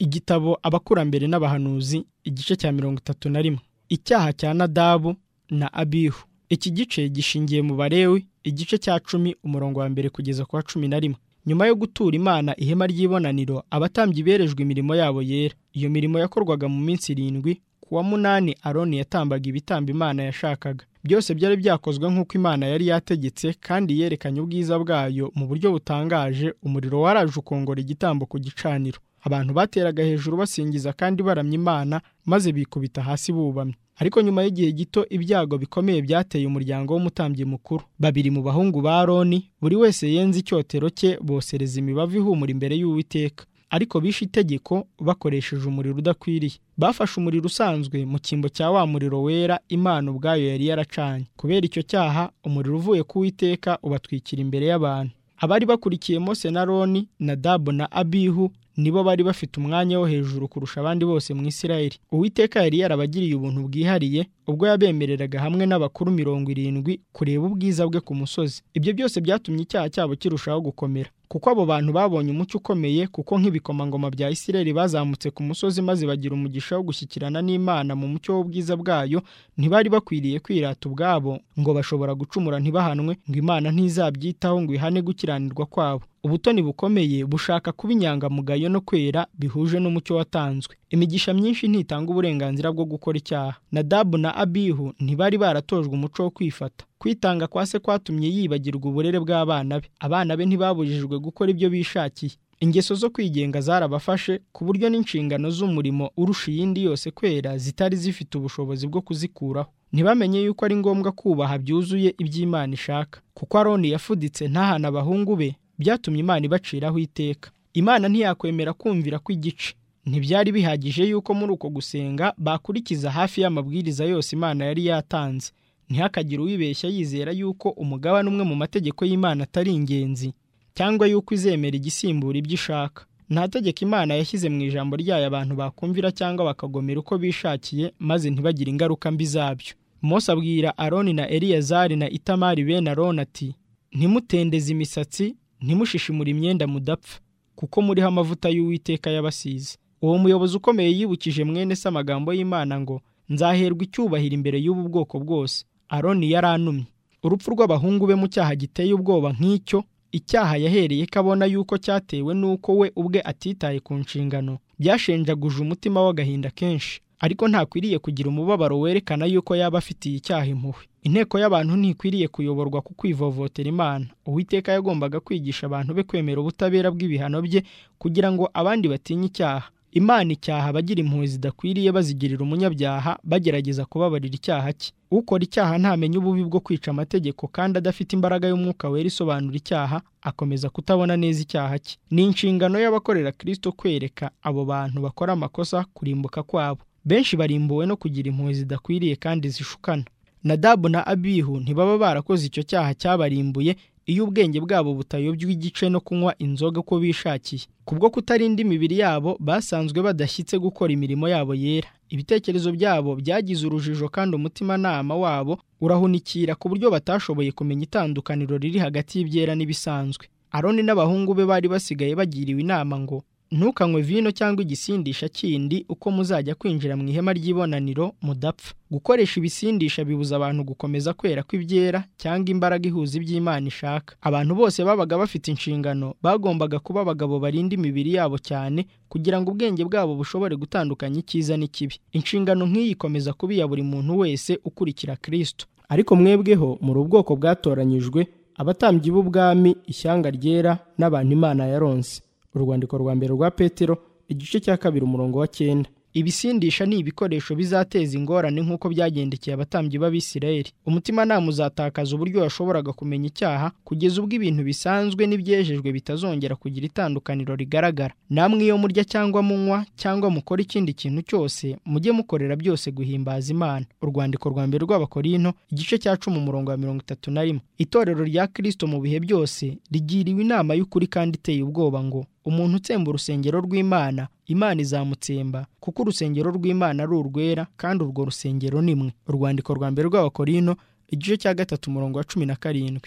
igitabo abakurambere n'abahanuzi igice cya mirongo itatu na rimwe icyaha cya nadabu na abihu iki gice gishingiye mu barewi igice cya cumi umurongo wa mbere kugeza ku wa cumi na rimwe nyuma yo gutura imana ihema ry'ibonaniro abatambyi berejwe imirimo yabo yera iyo mirimo yakorwaga mu minsi irindwi ku wa munani aroni yatambaga ibitambo imana yashakaga byose byari byakozwe nk'uko imana yari yategetse kandi yerekanye ubwiza bwayo mu buryo butangaje umuriro waraje ukongora igitambo ku gicaniro abantu bateraga hejuru basingiza kandi baramya imana maze bikubita hasi bubamye ariko nyuma y'igihe gito ibyago bikomeye byateye umuryango w'umutambyi mukuru babiri mu bahungu ba roni buri wese yenze icyotero cye bosereza imibavu ihumura imbere y'uwiteka ariko bishe itegeko bakoresheje umuriro udakwiriye bafashe umuriro usanzwe mu cyimbo cya wa muriro wera imana ubwayo yari yaracanye kubera icyo cyaha umuriro uvuye ku witeka ubatwikira imbere y'abantu abari bakurikiye mose na roni na dabu na abihu nibo bari bafite umwanya wo hejuru kurusha abandi bose mu isirayeli uwiteka yari yarabagiriye ubuntu bwihariye ubwo yabemereraga hamwe n'abakuru mirongo irindwi kureba ubwiza bwe ku musozi ibyo byose byatumye icyaha cyabo kirushaho gukomera kuko abo bantu babonye umucyo ukomeye kuko nk'ibikomangoma bya isirayeli bazamutse ku musozi maze bagira umugisha wo gushyikirana n'imana mu mucyo w'ubwiza bwayo ntibari bakwiriye kwirata ubwabo ngo bashobora gucumura ntibahanwe ngo imana ntizabyitaho ngo ihane gukiranirwa kwabo ubutoni bukomeye bushaka kuba inyangamugayo no kwera bihuje n'umucyo watanzwe imigisha myinshi ntitanga uburenganzira bwo gukora icyaha nadabu na abihu ntibari baratojwe umuco wo kwifata kwitanga kwa se kwatumye yibagirwa uburere bw'abana be abana be ntibabujijwe gukora ibyo bishakiye ingeso zo kwigenga zarabafashe ku buryo n'inshingano z'umurimo urusha iyindi yose kwera zitari zifite ubushobozi bwo kuzikuraho ntibamenye yuko ari ngombwa kubaha byuzuye iby'imana ishaka kuko aroni yafuditse ntahana abahungu be byatumye imana ibaciraho iteka imana ntiyakwemera kumvira kw'igice ntibyari bihagije yuko muri uko gusenga bakurikiza hafi y'amabwiriza yose imana yari yatanze ntihakagire uwibeshya yizera yuko umugabane umwe mu mategeko y'imana atari ingenzi cyangwa yuko izemera igisimbura ibyo ishaka nta tegeko imana yashyize mu ijambo ryayo abantu bakumvira cyangwa bakagomera uko bishakiye maze ntibagire ingaruka mbi zabyo Mose abwira aroni na eliyazari na itamari bene aroni ati ntimutendeze imisatsi ntimushishimure imyenda mudapfa kuko muriho amavuta y'uwiteka y'abasizi uwo muyobozi ukomeye yibukije mwene se amagambo y'imana ngo nzaherwa icyubahiro imbere y'ubu bwoko bwose aroni yaranumye urupfu rw'abahungu be mu cyaha giteye ubwoba nk'icyo icyaha yahereye ko abona yuko cyatewe n'uko we ubwe atitaye ku nshingano byashenjaguje umutima w'agahinda kenshi ariko ntakwiriye kugira umubabaro werekana yuko yaba afitiye icyaha impuhwe inteko y'abantu ntikwiriye kuyoborwa ku kwivovotera imana uwiteka yagombaga kwigisha abantu be kwemera ubutabera bw'ibihano bye kugira ngo abandi batinye icyaha imana icyaha abagira impuhwe zidakwiriye bazigirira umunyabyaha bagerageza kubabarira icyaha cye ukora icyaha ntamenye ububi bwo kwica amategeko kandi adafite imbaraga y'umwuka wera isobanura icyaha akomeza kutabona neza icyaha cye ni inshingano y'abakorera kirisito kwereka abo bantu bakora amakosa kurimbuka kwabo benshi barimbuwe no kugira impuhwe zidakwiriye kandi zishukana nadabu na abihu ntibaba barakoze icyo cyaha cyabarimbuye iyo ubwenge bwabo butayobya igice no kunywa inzoga uko bishakiye kubwo kutarinda imibiri yabo basanzwe badashyitse gukora imirimo yabo yera ibitekerezo byabo byagize urujijo kandi umutimanama wabo urahunikira ku buryo batashoboye kumenya itandukaniro riri hagati y'ibyera n'ibisanzwe aroni n'abahungu be bari basigaye bagiriwe inama ngo ntukanywe vino cyangwa igisindisha kindi uko muzajya kwinjira mu ihema ry'ibonaniro mudapfa gukoresha ibisindisha bibuza abantu gukomeza kwera kw'ibyera cyangwa imbaraga ihuza iby'imana ishaka abantu bose babaga bafite inshingano bagombaga kuba abagabo barinda imibiri yabo cyane kugira ngo ubwenge bwabo bushobore gutandukanya icyiza n'ikibi inshingano nk'iyi ikomeza kuba iya buri muntu wese ukurikira kirisito ariko mwebweho muri ubwoko bwatoranyijwe abatambyi b'ubwami ishyanga ryera n'abantu imana yaronse urwandiko rwa mbere rwa petero igice cya kabiri umurongo wa cyenda ibisindisha ni ibikoresho bizateza ingorane nk'uko byagendekeye abatambyi b'abisirayeli umutimanama uzatakaza uburyo washoboraga kumenya icyaha kugeza ubwo ibintu bisanzwe n'ibyejejwe bitazongera kugira itandukaniro rigaragara namwe iyo murya cyangwa munywa cyangwa mukora ikindi kintu cyose mujye mukorera byose guhimbaza imana urwandiko rwa mbere rw'abakorino igice cya cumi umurongo wa mirongo itatu na rimwe itorero rya kirisito mu bihe byose rigiriwe inama y'ukuri kandi iteye ubwoba ngo umuntu utsemba urusengero rw'imana imana izamutsemba kuko urusengero rw'imana ari urwera kandi urwo rusengero nimwe urwandiko rwa mbere rw'abakorino igice cya gatatu umurongo wa cumi na karindwi